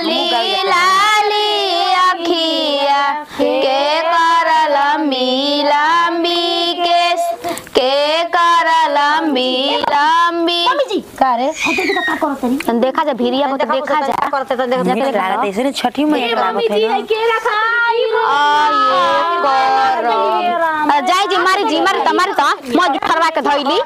लाली लाली अखिया के कर लंबी लंबी केस के कर लंबी लंबी का रे देखा जा भिरिया को तो देखा जा करते तो देख नीक लागत है इसने छठी मैया के लागत है ना केला खाई आये करम आ, जाई जी मारी जी मारी त मारी त मज फरवा के धइली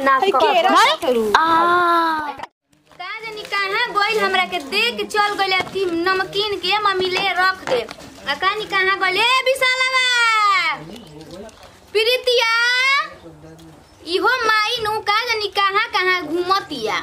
धरे का जानी कहाँ गोइल हमरा के देख के चल गइल अथी नमकीन के मम्मी ले रख दे आ कहानी कहाँ गइल ए विशालवा प्रीतिया इहो माई नु का जानी कहाँ कहाँ घूमतिया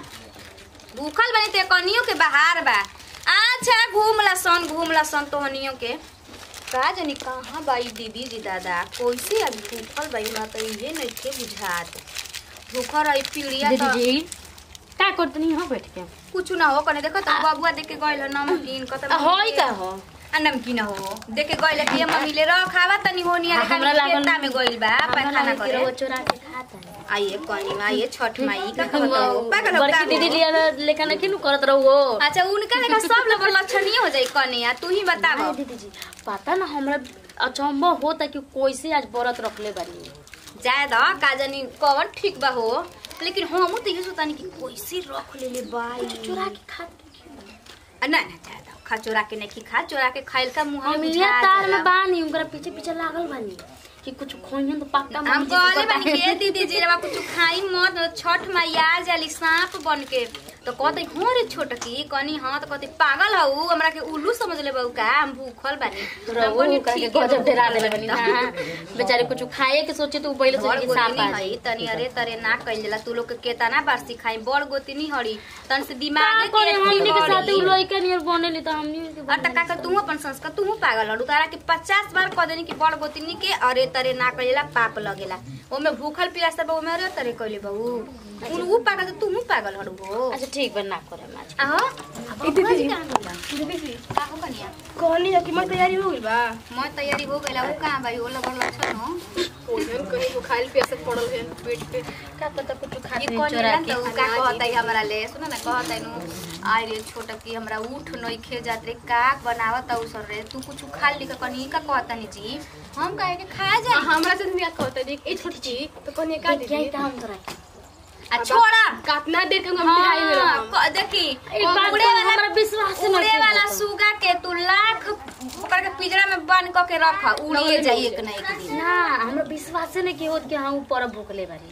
भूखल बनी ते कनियो के बाहर बा अच्छा घूमला सन घूमला सन तोहनियो के का जानी कहाँ बाई दीदी जी दादा कैसे अभी भूखल बाई ना तो इहे नइखे बुझात भूखल रही पीड़िया तो दीदी का करतनी हो बैठ के कुछ ना हो कने देखो तो बबुआ देख के गइल ह नमकीन कत होई का हो आ नमकीन हो देख के गइल कि मम्मी ले रखावा तनी होनी आ हमरा लागल- खेता में गइल बा पैखाना करे चोरा के खाता है आइए कनी आइए छठ माई का कहत हो पागल हो बड़की का दीदी हो? लिया लेखा ना किनु करत रहो अच्छा उनका लेखा सब लोग लक्षणीय हो जाई कने आ तू ही बताव दीदी जी पता ना हमरा अचंबा होता कि कैसे आज व्रत रखले बानी जाए द का जानी कवन ठीक बा हो लेकिन हमहू तो ये सोतानी कि कैसे रख लेले बाई चोरा के खा आ, ना ना जाए द खा चोरा के नहीं खा चोरा के खाइल का मुंह हम में ये तार में बानी उनकरा पीछे पीछे लागल बानी कि कुछ खोइहन तो पक्का हम मम्मी जी कहले से बानी पता के दीदी जी रवा कुछ खाई मत छठ मैया जाली सांप बन के तो कहते हो रे छोटकी कनी हाँ तो कहते पागल हऊ हमरा के उल्लू समझ ले बहू का हम भूखल बानी हम रहो कहनी, करके "ठीक है, गजब डरा भूखल देले बनी बानी ना बेचारे कुछ खाए के सोचे तो पहले बड़ सोचे कि सांप गोतिनी आ हई तनी अरे तरे ना कइल जाला तू लोग के केतना बार सिखाई बड़ गोतिनी हड़ी तन से दिमाग का करे हमनी के साथ उ लइका नियर बनेली त हमनी के और तका कर तू अपन संस्कार तू पागल हड़ू तारा के पचास बार कह देनी कि बड़ गोतिनी के अरे तरे ना कइला पाप लगेला ओमे भूखल प्यास सब ओमे अरे तरे कइले बहू उन ऊ पागल तो तू पागल हड़ू हो अच्छा ठीक बा ना करे आज आहो दीदी दीदी का हो कनिया कहनी है कि मैं तैयारी हो गई बा मैं तैयारी हो गइला ऊ कहां भाई ओला बड़ लक्षण हो कोहन कहीं को खाइल पिया से पड़ल है पेट पे का पता कुछ ये खाते कौन चोरा है के तो का कहता है हमरा ले सुन ना कहता है नु आइ रे छोटा की हमरा उठ नई खे जात रे का बनावत औ सर रे तू कुछ खा ली का कनी का कहता नहीं जी हम काहे के खा जा हमरा से नहीं कहता देख ए छोटी ची तो कहनी का क्या दीदी काम करा आ छोड़ा काटना देर के हम पिटाई में हाँ, रहम क- देखी एक बात उड़े तो वाला हमरा विश्वास नहीं उड़े वाला सुगा के तू लाख ओकर के पिंजरा में बंद क के रख उड़िए जाई एक ना एक दिन ना हमरा विश्वास नहीं कि होत कि हम ऊपर भूखले बानी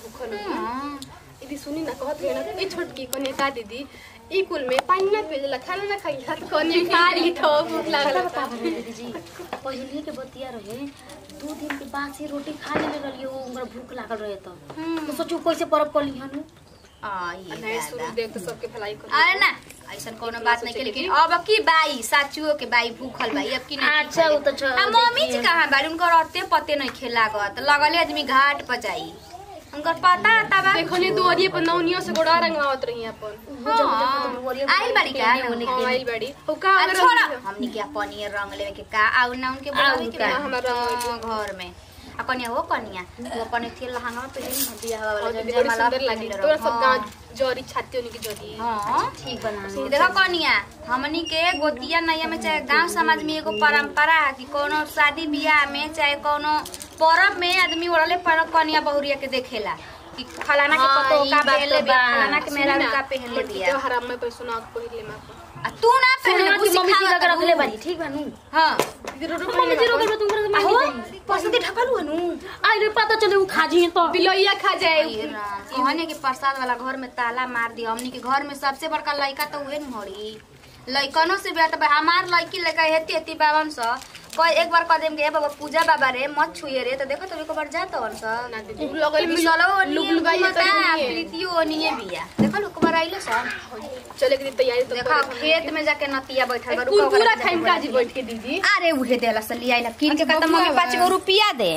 हाँ। दीदी सुनी ना कहत रहे ना ए छोटकी कहनी का दीदी ई कुल में पानी ना पियला खाना ना खाई तो कहनी खा ली तो भूख लागल बता बता दीदी जी पहले के बतिया रहे दो दिन के बाद से रोटी खा लेले रहलिए वो उनका भूख लागल रहे तो तो सोचो कैसे परब कर लिहनु आई नहीं सुन दादा। देख तो सबके भलाई कर अरे ना ऐसा कोनो बात नहीं के लेकिन अब की बाई साचुओ के बाई भूखल बाई अब की नहीं अच्छा, वो तो छ- आ, मम्मी जी देखिए। कहाँ बारी उनकर रहते पते नहीं खेला गत लगले आदमी घाट पर जाई उनकर पता तबा देखनी दुआरिये पर नौनियों से गोड़ा रंगवावत रही अपन हाँ आई बाड़ी का हाँ आइल बाड़ी हो का आ, अगर छोड़ा हमनी के अपन ये रंग लेवे के का आउ ना उनके बुलावे के का, बा? हमारा रंग हाँ, घर में आ कनिया हो कनिया वो अपन थी लहंगा में पहले नहीं बियाह वाला और जन दीदी बड़ी जयमाला सुंदर पहनले लगी रहो। तोरा सब हाँ। गांव जरी छाती उनकी जरी हाँ ठीक बना देखो कनिया हमनी के गोतिया नैया में चाहे गांव समाज में एगो परंपरा है कि कोनो शादी बियाह में चाहे कोनो पर्व में आदमी ओढ़ले पर कनिया बहुरिया के देखेला कि फलाना के हाँ, पतो ई का बात पहनले तो बिया बा। फलाना के मेहरा का पहनले बिया हराम में पैसा ना पहिले में आ तू ना पहनले मम्मी बुसी जी खावा का रखले बानी ठीक बानू हां दीदी रोड मम्मी जी रोकल तुम करे आहो मांगी पसंदी ठकल हनु आई रे पता चले उ खाजी है तो बिलोइया खा जाए कहने के प्रसाद वाला घर में ताला मार दिया हमनी के घर में सबसे बड़का लड़का तो उहे न हड़ी लइकनो से बेटा बा हमार लड़की लड़का हेती हेती बावन स कोई एक बार कह देम के ए बाबा पूजा बाबा रे मत छुए रे तो देखो तो एक बार जात हन स ना दीदी लगल में बिसलो लुक लुगाइए तो नहीं है। प्रीतियो ओनिए बिया देखो लोग बार आइलो स चले के तैयारी तो देखो खेत में जाके नतिया बैठल बा रुको कुरकुरा ओकरा खाइम काजी बैठ के दीदी अरे उहे देला से लिया आइला किन के अच्छा, कहता बबुआ मम्मी बा। पाँच गो रुपया दे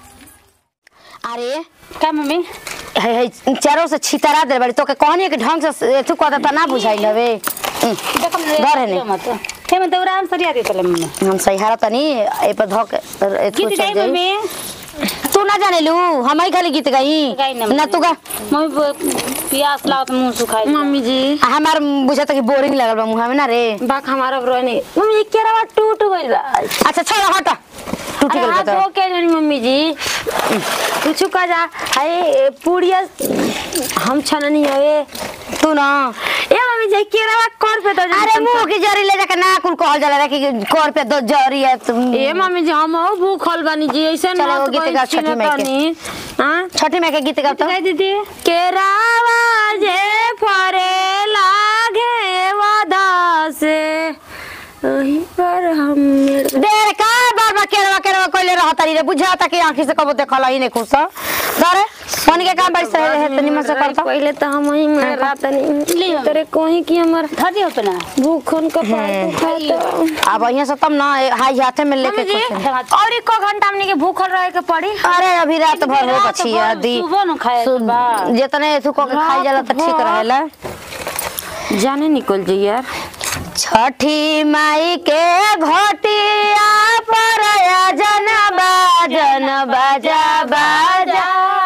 अरे का मम्मी है है चारों से छितरा दे बड़ी तो के कहनी कि ढंग से एथु कहता त ना बुझाइल हवे डर है नहीं मत के मन तोरा हम सरिया दे तले मम्मी हम सही हारा तनी ए पर धक एथु गीत चल गाई जाई मम्मी तू ना जाने लू हम ही खाली गीत गाई गाई ना ना तू गा मम्मी प्यास लागत मुंह सुखाई मम्मी जी आ, हमार बुझा कि बोरिंग लगल बा मुंह में ना रे बाक हमारा रोने मम्मी ये केरा टूट गइल बा अच्छा छोड़ हट टूट अरे गइल हाथ बा धो तो के जानी मम्मी जी कुछ का जा हाय पुड़िया हम छननी हवे तू ना ए मम्मी जी केरा कर पे तो अरे मुंह की जरी ले जाके ना कुल कहल जाला रे कि कर पे दो जरी है तुम ए मम्मी जी हम हो भूखल बानी जी ऐसे चलो, वो गीत गाओ छठी माई के। हां छठी में के गीत गाओ तो दीदी केरावा जे फरे लागे वादा से वहीं पर हम देर का बार बार केरवा केरवा कोइले रहत री रे बुझाता कि आंखी से कबो देखला ही नहीं खुश दरे मन के काम बड़ी सही है तनी मन से करता पहले तो हम ही में रात नहीं तेरे कोई की हमर धर दियो पे ना भूखन का पार खाता अब यहाँ से तब ना हाई हाथे में लेके जी खुश है। और एक घंटा हमने के भूखल रहे के पड़ी अरे अभी रात भर हो बची है दी सुबह न खाए के बा जितने एथु को के खाई जाला तो ठीक रहेला जाने निकल जाइए यार छठी माई के घोटिया पर जन बाजन बाजा बाजा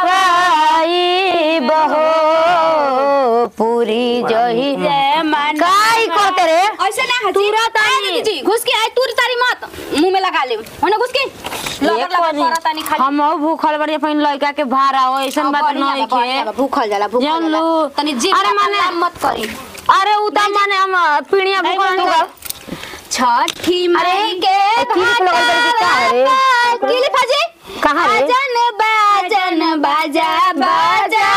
बाई बहो पूरी जही काई करते रे ऐसे ना हजी तूरा तारी जी घुस के आई तूर तारी मत मुंह में लगा ले होने घुस के लगर लगर करा तानी खाली हम हो भूखल बड़ी अपन लड़का के भाड़ा हो ऐसन बात नहीं के भूखल जाला भूखल जान लो तनी जी अरे माने मत करी अरे उता माने हम पीड़िया भूखल नहीं बा। छठी माई के ठीक लगल बड़ी का रे किली फाजी कहाँ रे बाजन बाजन बाजा बाजा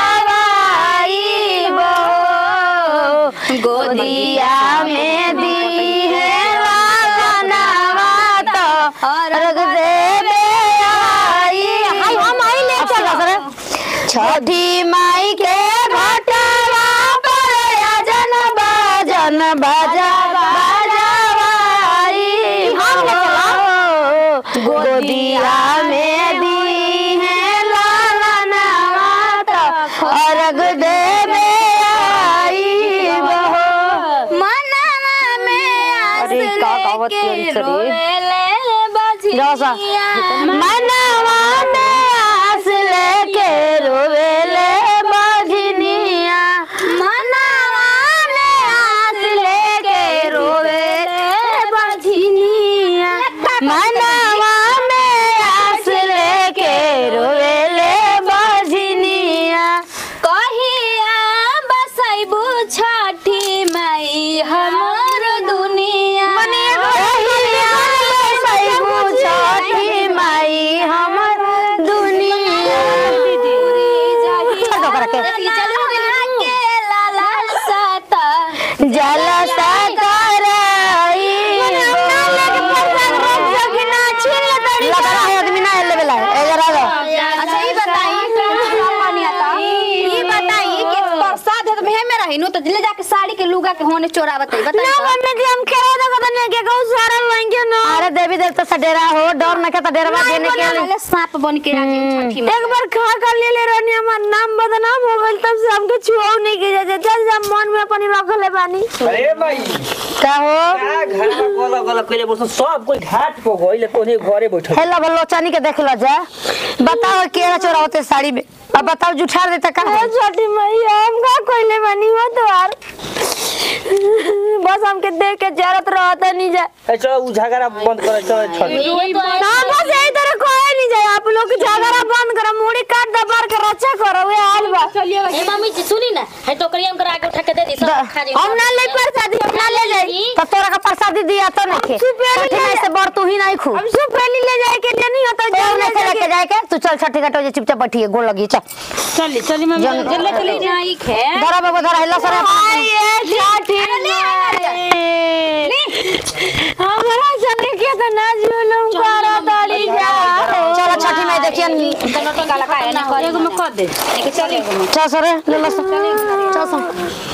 गोदिया में दी है वालनावा तो अर्घ देवे आई हाय हम आई ले चलो सर छठी माई के घटवा पर अजन बाजन बाजा बाजावाई हो गोदिया में दी है लालनावा तो अर्घ देवे आई बहो मनवा में आस अरे का गावत लेके यंत्र रे। रोवेले रसा बजनिया मनवा में आस लेके रोवेले बजनिया मनवा में आस लेके रोवेले बजनिया मनवा में आस लेके रोवेले बजनिया कहिया बसैबू छठी माई हमर दुनिया कहिया सैबू छठी माई हमर दुनिया छोड़ दो करा के। जलसा कराई लगा रहा है आदमी ना एले बेला ए जरा दो अच्छा ई बताई ई बताई कि प्रसाद है तो भे में रही नु तो ले जाके साड़ी के लुगा के होने चोरा बताई बताई मम्मी जी हम खेला दो कदन के कहू सारा लेंगे ना अरे देवी देवता से डेरा हो डर न के तो डेरवा देने के लिए वाले सांप बन के आके छठी में एक बार खा कर ले ले रहनी हमार नाम बदनाम हो गइल तब से हमके छुआओ नहीं के जाते चल जा मन में अपन रख ले बानी अरे भाई का हो का घर में गोला गोला कइले बस सब कोई घाट पे गइले कोने घरे बैठल हेला बलोचानी के देख लो जा बताओ केरा चोरा होते साड़ी में अब बताओ जुठार देता का है? छोटी मैया हम का कोइले बानी हो द्वार बस हमके देख के जरूरत रहता नहीं जा ए चलो उ झगड़ा बंद कर चलो छठ ना बस यही तरह कोई नहीं जाए आप लोग झगड़ा बंद करो मुड़ी काट दबार के रक्षा करो वे हाल बा ए मम्मी जी सुनी ना है टोकरिया में करा के उठा के दे दी सब खा जाई हम ना ले प्रसादी हम ना ले जाई तो तोरा का प्रसादी दिया तो नहीं खे सुपेरी छठी ले में से बड़ तू ही नहीं खू हम सब पहले ले जाए के नहीं होता और नहीं से लेके जाए के तू चल छठी घाटो जे चुपचाप बैठी है गोल लगी चल चली चली मम्मी जल- जल्दी चली जाई खे धरा बाबू धरा हिला सर हमारा संग के तो ना जुलुम करो दड़ी जा चलो छठी में देखिए एगो में कर दे चली चल सर ले लो सर चल सर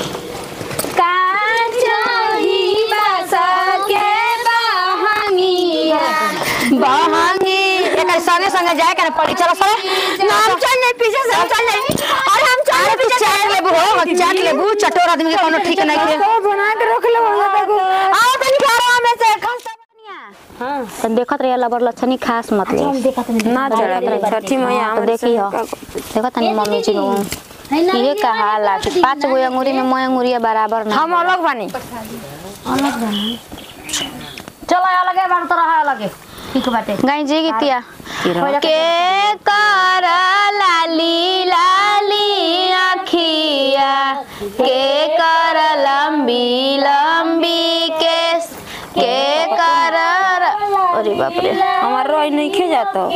बहंगी एक संगे संगे जाए के ना पड़ी चलो सर नाम चल नहीं पीछे से हम चल नहीं और हम चल पीछे चाट लेबू हो चाट लेबू चटोर आदमी के कोनो ठीक नहीं के बना के रख ले वो आओ तनी घर में से खस्ता बनिया हां तन देखत रहे लबर लछनी खास मत ले ना चढ़ा छठी मैया तो देखी हो देखो तनी मम्मी जी को ये कहा ला कि पांच गो अंगूरी में मैं अंगूरिया बराबर ना हम अलग बानी चलो अलगे बार तो रहा अलगे ठीक बाटे गाई जी गीतिया के कर लाली लाली अखिया के कर लंबी लंबी केस के कर अरे बाप रे हमार रोई नहीं खे जाता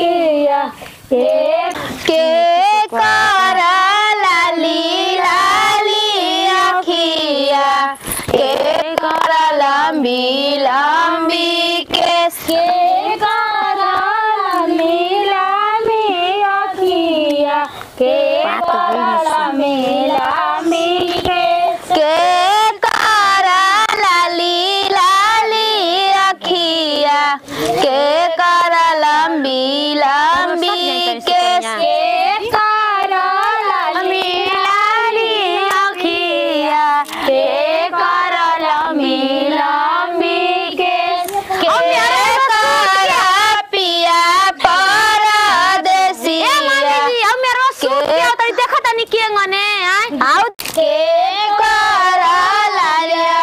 के कर लाली लाली अखिया के कर लंबी लंबी केस के कर लंबी लंबी अखिया के कर लंबी लंबी केस के कर लाली लाली अखिया के कर लंबी लंबी केस के कर लंबी लाली अखिया के कर लंबी लंबी केस के कर पिया परदेसिया अब मेरा सूट के- क्या होता है देखा तनी के गने आउ के कर लालिया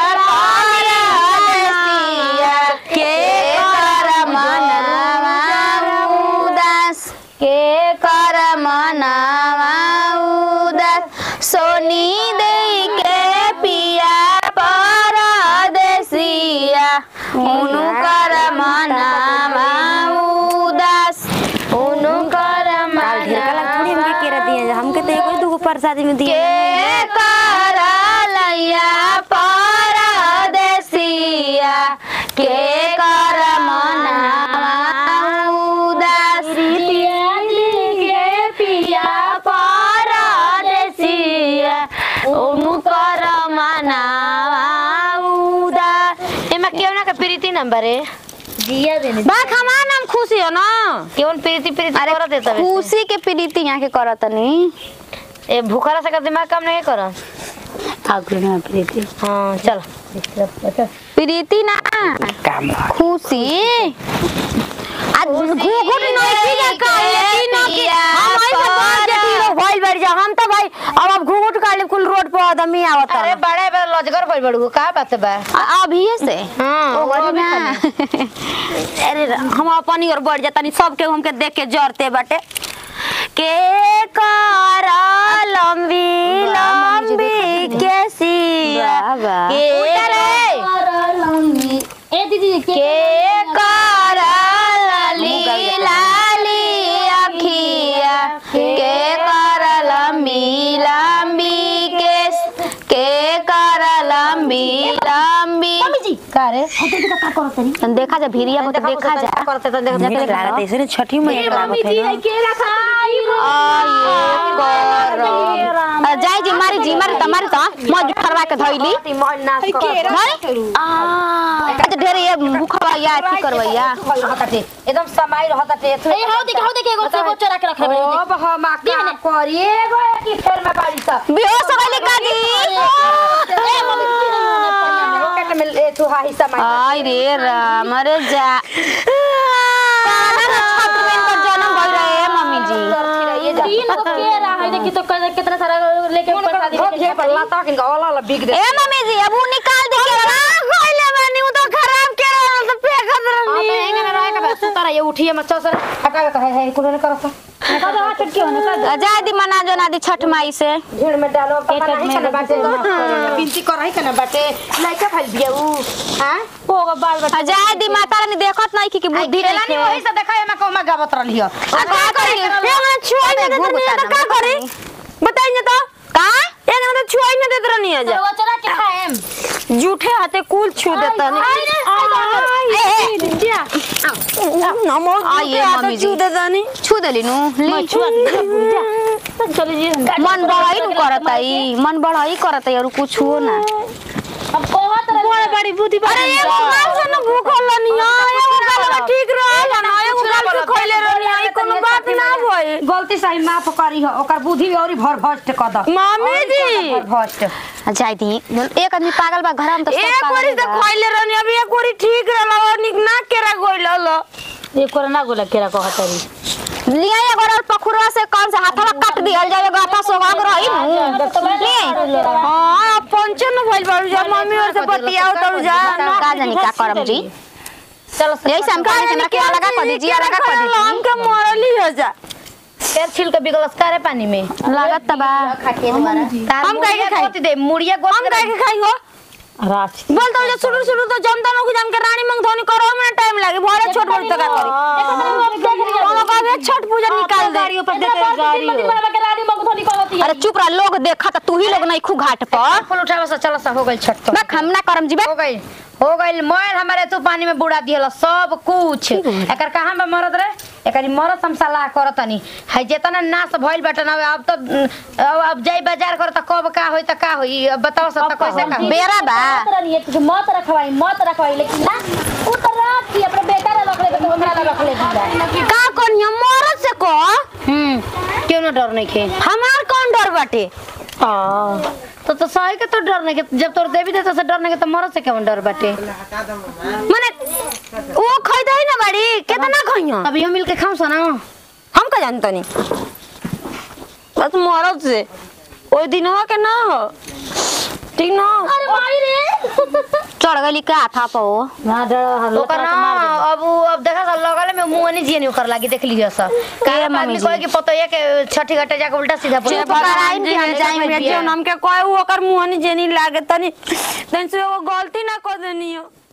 परदेसिया के कर मनावा उदास के कर मनावा उदास सोनी दे के पिया परदेसिया उनु कर मनावा उदास उनु कर ढेरका लाग थोड़ी हमके केरा दिए हमके तो एगो दूगो प्रसादी में दिए के करलैया परदेसिया के कर मनावा उदास के पिया परदेसिया उनु कर मनावा उदास एमा केउ ना के प्रीति नंबर है जिया देने बा हमार नाम खुशी हो ना केवन प्रीति प्रीति अरे करत देता खुशी के प्रीति यहाँ के करतनी ए भूखला से का दिमाग काम नहीं कर आगु ना प्रीति हां चल प्रीति ना खुशी आज घूघूट नहीं जा का लेकिन कि हम आई से बात जटी भइल बैठ जा हम तो भाई अब अब घूंघट काले कुल रोड पर आदमी आवत अरे बड़े बड़े लजगर भइल बड़ू का बात बा अभी से हां ओ ना अरे हम अपन और बढ़ जाता नहीं सबके हमके देख के जरते बाटे के कर लंबी लंबी केसिया वाह, वाह। के ए दीदी के कर लाली लाली अखिया के कर लंबी लंबी केस के कर लंबी लंबी का रे देखा जा भिरिया को तो देखा जा करते तो देख देख लागत ऐसे छठी मैया के लागत है ना आये करम जाई जी मारी जी मारी तमारी त म जुठरवा के धइली आ ढेर ये भूखवा या की करवैया रहताटे एकदम समाई रहताटे ए हाउ देख हाउ देख एगो से बच्चा रख रख अब हम का करी एगो की फेर में बाड़ी सा बेहोश हो गइले काजी ए मम्मी रॉकेट में ए तू हा हिस्सा मार आई रे राम रे जा काला छत्र में इनका जन्म भइल रहे मम्मी जी तीन गो के रहा है देखी तो क- कितना सारा लेके ऊपर शादी लेके पर लाता के वाला वाला बिग दे ए मम्मी जी अब उ निकाल दे के कइले बानी उ तो खराब के रहल तो फेंकत हां रहनी तो एंगे ना रहे का बस तारा ये उठिए मत चल सर हटा के है है कुल ने करस का दो हाथ चटकी होने का जा दी मना जो ना दी छठ माई से झीड़ में डालो पता नहीं कना बाटे बिनती कर रही कना बाटे लइका फल दिया उ हां होगा बाल बच्चा जा दी माता रानी देखत नहीं कि कि बुद्धि ढीला नहीं वही से देखा मैं कोमा गावत रहली हो आ का करी एगो छुआई न देत रहनी है तो का करी बताइए तो का एगो तो छुआई न देत रहनी है जा वो चला के खाएम जूठे हाथे कुल छू देता नमो आइए, मम्मी जी। छू देता नहीं छू देली नु ली मन बड़ाई नु करत आई मन बड़ाई करत आई और कुछ हो ना अब बहुत बड़ा बड़ी बुद्धि अरे एगो गाल से न भूखल रहनी है एगो गाल ठीक रहल ना एगो गाल से खइले रहनी है कोनो बात ना भई गलती सही माफ करी हो ओकर बुद्धि और भर भस्ट क द मम्मी जी भर भस्ट जाई दी एक आदमी पागल बा घर में तो सब एक पागल कोरी से बा। खइले रहनी अभी एक कोरी ठीक रहल और निक ना केरा गइल हल ये कोरोना गोला केरा कहतरी लिया एगो और पखुरवा से कौन से हाथवा काट दिहल जाए एगो हाथा सोहाग रही नु ले हां पंचन भइल बारू जा मम्मी और से बतियाओ तरू जा का जानी का करम जी चलो यही से हम कहने से हमरा के लगा कर दीजिए लगा कर दीजिए हम के मरली हो जा केर छिल के बिगलस करे पानी में लागत तबा हम काहे के खाई? दे मुड़िया गोत हम काहे के खाई हो राच बोल तो शुरू शुरू तो जनता नु जान के रानी मंग धोनी करो में टाइम लागे भरे छोट बड़ तक करी कोनो कहबे छठ पूजा निकाल दे गाड़ी ऊपर देते गाड़ी अरे चुप रह लोग देखा त तू ही लोग नहीं खू घाट पर फूल उठावे से चलो सा हो गइल छठ तो ना हम ना करम जीबे हो गइल हो गइल मोर हमारे तू पानी में बुड़ा दियल सब कुछ एकर कहां बा मरद रे एकरी मरद हम सलाह करतनी है जेतना नाश भइल बाटे ना अब तो अब अब जाई बाजार कर त कब का होई त का होई अब बताओ सब त कैसे का बेरा बा मत रखवाई मत रखवाई लेकिन ना उ त रात की अपने बेटा ला रख ले तो हमरा ला रख ले दीदा का कोनिया मरद से को हम्म क्यों ना डर नहीं खे हमार कौन डर बाटे तो तो सही के तो डर नहीं के जब तोर देवी देता से डर नहीं के तो मरद से क्यों डर बाटे माने वो खइदा ही ना बाड़ी केतना खइया अभी हम मिल के खाऊ सना हम का जानता नहीं बस मरद से ओई दिनवा के ना हो ठीक ना अरे माई रे चढ़ गली का था पो ना डर ओकर ना अब उ- अब देखा सब लगले में मुंह नहीं जियनी ओकर लागी देख लियो सब काहे आदमी कोई के पतो ये के छठी घाटे जाके उल्टा सीधा बोल चुप कराई कि हम जाई में जो नाम के कोई वो ओकर मुंह नहीं जेनी लागे तनी तनी से वो गलती ना कर देनी हो